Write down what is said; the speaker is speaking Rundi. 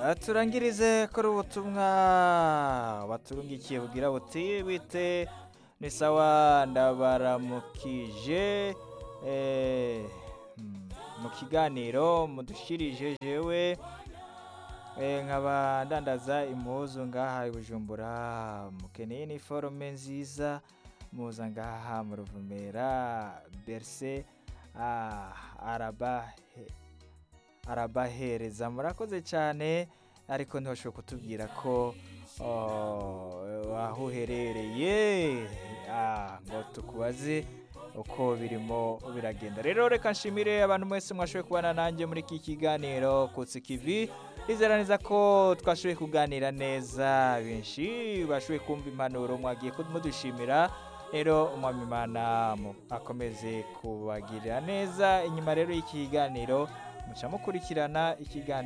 Ah, turangirize kuri ubutumwa baturungikiye bugira buti bite ni sawa ndabaramukije eh, mm, mu kiganiro mudushirije jewe eh, nkaba ndandaza impuzu ngaha i bujumbura mukeneye iniforume nziza muza ngaha mu ruvumera berse ah, arabahe arabahereza murakoze cyane ariko ntibashobora kutubwira ko oh, aho uherereye Ah, ngo tukubaze uko birimo biragenda rero reka nshimire abantu mwese mwashoboye kubana nanjye muri iki kiganiro kutsi kivi rizera neza ko twashoboye kuganira neza benshi bashoboye kumva impanuro mwagiye mudushimira rero umwami imana mu- akomeze kubagirira neza inyuma rero y'iki kiganiro muca mukurikirana ikiganiro